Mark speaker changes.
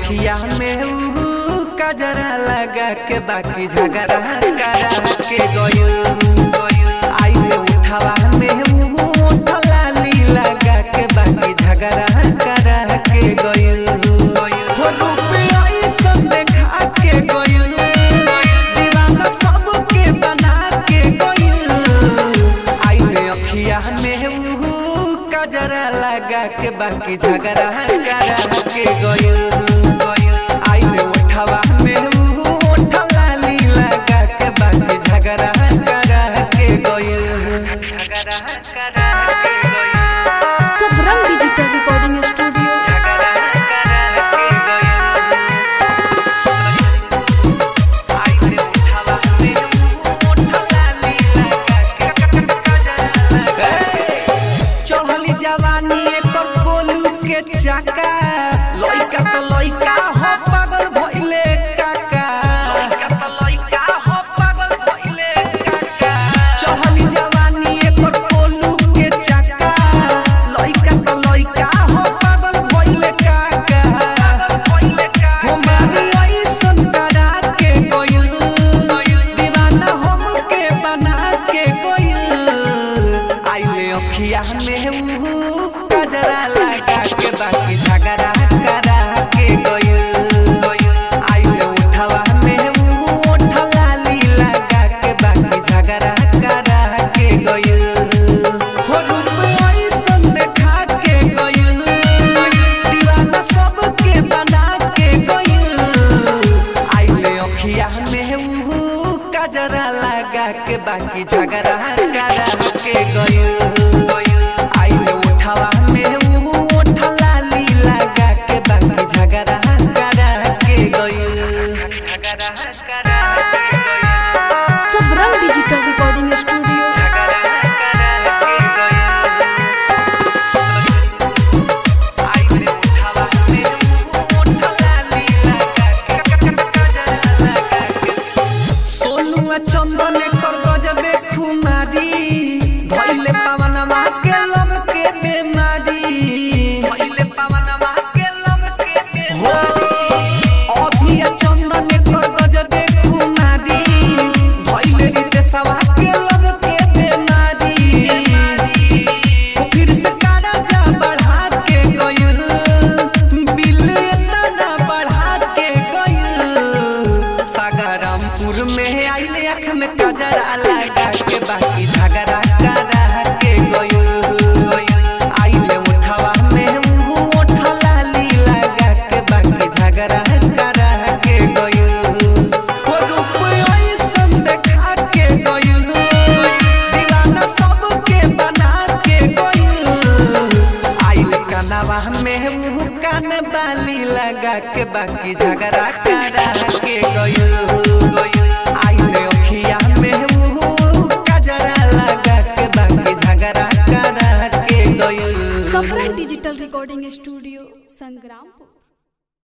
Speaker 1: अखिया में ऊ कजरा लगा के बाकी झगड़ा करा के गयो आइले उठावा में ऊ उठलाली लगा के बाकी झगड़ा करा के गयो हो रुपया ई सब देखा के गयो दीवाना सबके बना के गयो आइले अखिया में ऊ कजरा लगा के बाकी झगड़ा करा के गयो आइले उठावा में ऊ उठलाली लगा के बाकी झगड़ा करा के गयो झगड़ा करा के गयो
Speaker 2: सबरंग डिजिटल रिकॉर्डिंग स्टूडियो
Speaker 1: झगड़ा करा के गयो आइले उठावा में ऊ उठलाली लगा के चढ़ली जवानी एकर कोलू के चाका लइका त लइका हो पागल भइले काका लइका त लइका हो पागल भइले काका चढ़ली जवानी एकर कोलू के चाका लइका त लइका हो पागल भइले काका भइले काका हो मारी ऐसन करा के गइल दीवाना हम के बना के गइल आइले अखिया में ऊ कजरा लगा के बाकी झगड़ा करा के गइल आइले उठवा में ऊ उठलाली लगा के बाकी झगड़ा करा के गइल हो रूप ऐसन देखा के गइल दीवाना सबके बना के गइल आइले अखिया में ऊ कजरा लगा के बाकी झगड़ा करा के गइल आइले उठवा में ऊ उठलाली लगा के बाकी झगड़ा करा के गइल झगड़ा करा के गइल
Speaker 2: सबरंग डिजिटल रिकॉर्डिंग स्टूडियो
Speaker 1: चंदन कर गजबे खुमारी धइले पवनवा के लब के बेमारी धइले पवनवा के लब के बेमारी अभी चंदन कर गजबे खुमारी धइले रीते सवा के लब के बेमारी फिर से कारा जा बढ़ा के गइल बिल इतना बढ़ा के गइल सागरमपुर में आइले आँख में कजरा लगा के बाकी झगड़ा करा के गइल आइले उठवा में ऊ उठलाली लगा के बाकी झगड़ा करा के गइल हो रूप ऐसन देखा के गइल दीवाना सबके बना के गइल आइल कनवा में ऊ कान बाली लगा के बाकी झगड़ा करा के गइल आइल अखिया में ऊ कजरा लगा के बाकी झगड़ा करा के गइल
Speaker 2: Sabrang digital recording studio Sangrampur